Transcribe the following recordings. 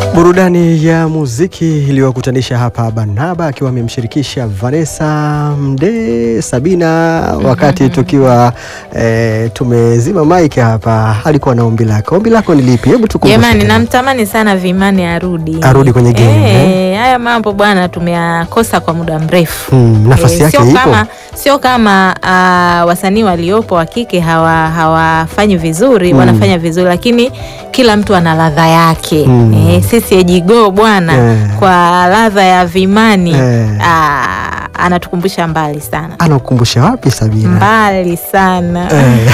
Burudani ya muziki iliyokutanisha hapa Barnaba akiwa amemshirikisha Vanessa Mdee Sabina, wakati tukiwa e, tumezima mike hapa, alikuwa na ombi lake. Ombi lako ni lipi? Hebu tukumbushe Jamani, tena. namtamani sana Vimani arudi Arudi kwenye game, Eh, haya mambo bwana tumeyakosa kwa muda mrefu. Hmm, nafasi Eh, yake sio ipo. kama, sio kama ah, wasanii waliopo wa kike hawa hawafanyi vizuri Mm. wanafanya vizuri, lakini kila mtu ana ladha yake Mm. eh, sisi Ejigo bwana Eh. kwa ladha ya Vimani Eh. ah, anatukumbusha mbali sana Anakukumbusha wapi Sabina? mbali sana Eh.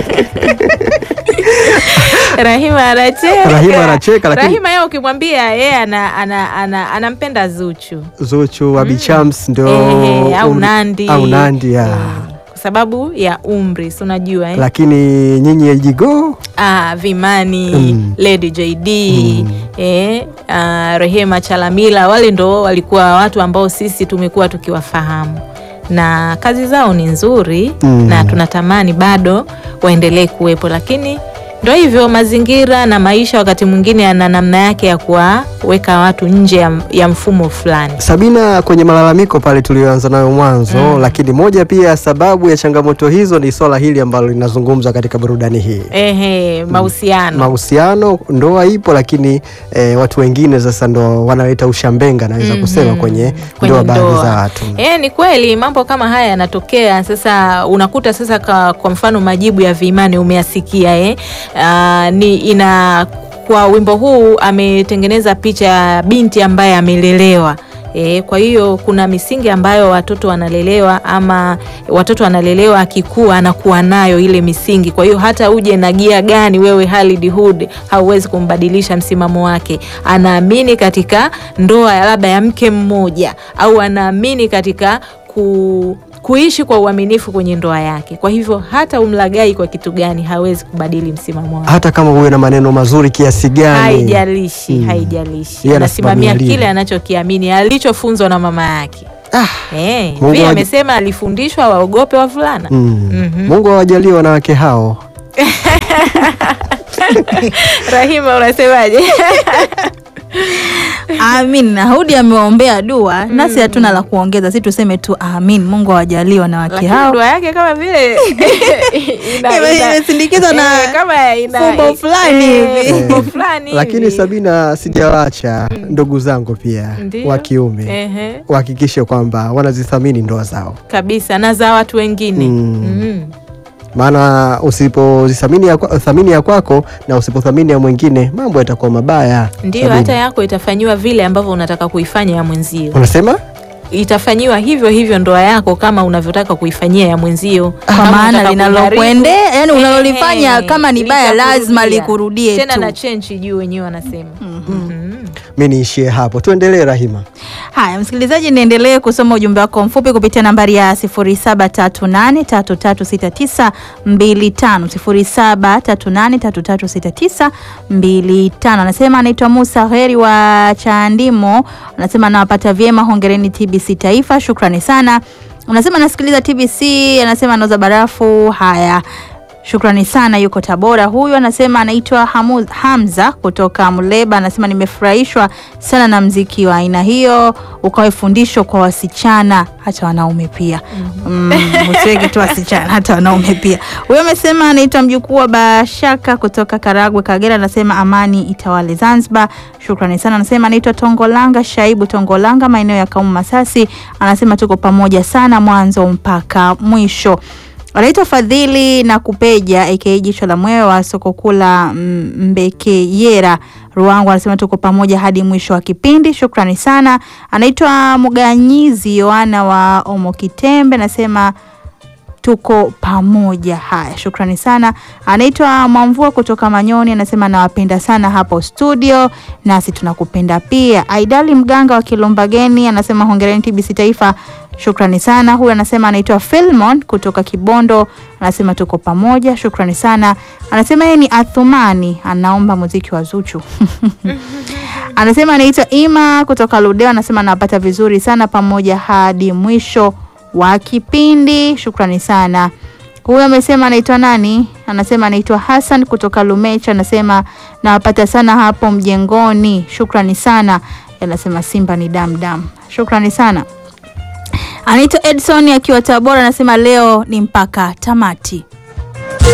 Rahima anacheka. Rahima anacheka, lakini- Rahima yeye ukimwambia yeye ana, ana, ana, anampenda Zuchu Zuchu wa Bichams ndio eh, au umri- Nandi au Nandi ya. Eh, kwa sababu ya umri si unajua eh? Lakini nyinyi Ejigo ah, Vimani Mm. Lady JD Mm. eh, ah, Rehema Chalamila wale ndo walikuwa watu ambao sisi tumekuwa tukiwafahamu na kazi zao ni nzuri Mm. na tunatamani bado waendelee kuwepo, lakini ndo hivyo mazingira na maisha wakati mwingine yana namna yake ya kuwaweka watu nje ya, ya mfumo fulani. Sabina, kwenye malalamiko pale tulioanza nayo mwanzo Mm. lakini moja pia sababu ya changamoto hizo ni swala hili ambalo linazungumzwa katika burudani hii Ehe, mahusiano mahusiano, ndoa ipo, lakini eh, watu wengine sasa ndo wanaleta ushambenga, naweza Mhm. kusema kwenye, Kwenye ndoa baadhi ndoa. za watu. Eh, ni kweli mambo kama haya yanatokea. Sasa unakuta sasa kwa, kwa mfano majibu ya Vimani umeyasikia eh? Ah, ni ina kwa wimbo huu ametengeneza picha ya binti ambaye amelelewa. E, kwa hiyo kuna misingi ambayo watoto wanalelewa ama watoto wanalelewa, akikua anakuwa nayo ile misingi. Kwa hiyo hata uje na gia gani wewe Khalid Hood hauwezi kumbadilisha msimamo wake. Anaamini katika ndoa ya labda ya mke mmoja au anaamini katika ku, kuishi kwa uaminifu kwenye ndoa yake. Kwa hivyo hata umlagai kwa kitu gani hawezi kubadili msimamo wake. Hata kama huwe na maneno mazuri kiasi gani, Haijalishi, Mm. haijalishi, Yeye anasimamia anasimamia kile anachokiamini alichofunzwa na mama yake. ah, Eh, Mungu vile awaji- amesema alifundishwa waogope wavulana. mm. Mhm. Mungu awajalie wanawake hao. Rahima, unasemaje? Amin. Na Hudi amewaombea dua, nasi hatuna la kuongeza, si tuseme tu amin. Mungu awajalie wanawake Lakini hao. dua yake kama vile ina- Ime- ina- imesindikizwa na eh, kama ina- fumbo fulani eh, hivi. fumbo fulani Lakini hivi. Sabina, sijawacha ndugu zangu pia Ndiyo. wa kiume Ehe, wahakikishe kwamba wanazithamini ndoa zao, kabisa na za watu wengine Mm. Mm. maana usipozithamini ya, kwa- thamini ya kwako na usipothamini ya mwingine mambo yatakuwa mabaya. Ndio, Sabina. hata yako itafanyiwa vile ambavyo unataka kuifanya ya mwenzio, unasema itafanyiwa hivyo hivyo ndoa yako kama unavyotaka kuifanyia ya mwenzio, kwa Kama maana unataka linalokuendea, kuharibu, yani unalolifanya ehe, kama ni baya lazima litakurudia. likurudie tena tu. na chenchi juu wenyewe wanasema Mhm. mi niishie hapo, tuendelee Rahima. Haya, msikilizaji, niendelee kusoma ujumbe wako mfupi kupitia nambari ya 0738336925 0738336925. Anasema anaitwa Musa Heri wa Chandimo, anasema anawapata vyema, hongereni TBC Taifa, shukrani sana. Anasema anasikiliza TBC, anasema anauza barafu. Haya, Shukrani sana, yuko Tabora huyu. Anasema anaitwa Hamu- Hamza kutoka Muleba. Anasema nimefurahishwa sana na mziki wa aina hiyo, ukawe fundisho kwa wasichana hata wanaume pia. Mm, usiweke tu wasichana, hata wanaume pia. Huyo amesema anaitwa mjukuu wa Bashaka kutoka Karagwe, Kagera. Anasema amani itawale Zanzibar. Shukrani sana. Anasema anaitwa Tongolanga Shaibu Tongolanga, maeneo ya Kaumu Masasi. Anasema tuko pamoja sana mwanzo mpaka mwisho anaitwa Fadhili na Kupeja aka jicho la mwewe wa soko kuu la mm, Mbekeyera Ruangu, anasema tuko pamoja hadi mwisho wa kipindi. Shukrani sana. Anaitwa Muganyizi Yohana wa Omokitembe, anasema tuko pamoja. Haya, shukrani sana. Anaitwa Mwamvua kutoka Manyoni, anasema nawapenda sana hapo studio, nasi tunakupenda pia. Aidali Mganga wa Kilumbageni anasema hongereni TBC Taifa, shukrani sana. Huyu anasema anaitwa Filmon kutoka Kibondo, anasema tuko pamoja, shukrani sana. Anasema yeye ni Athumani, anaomba muziki wa Zuchu anasema anaitwa Ima kutoka Ludeo, anasema anawapata vizuri sana pamoja hadi mwisho wa kipindi. Shukrani sana. Huyu amesema anaitwa nani? Anasema anaitwa Hassan kutoka Lumecha, anasema nawapata sana hapo mjengoni, shukrani sana. Anasema Simba ni damdam, shukrani sana. Anaitwa Edson akiwa Tabora, anasema leo ni mpaka tamati.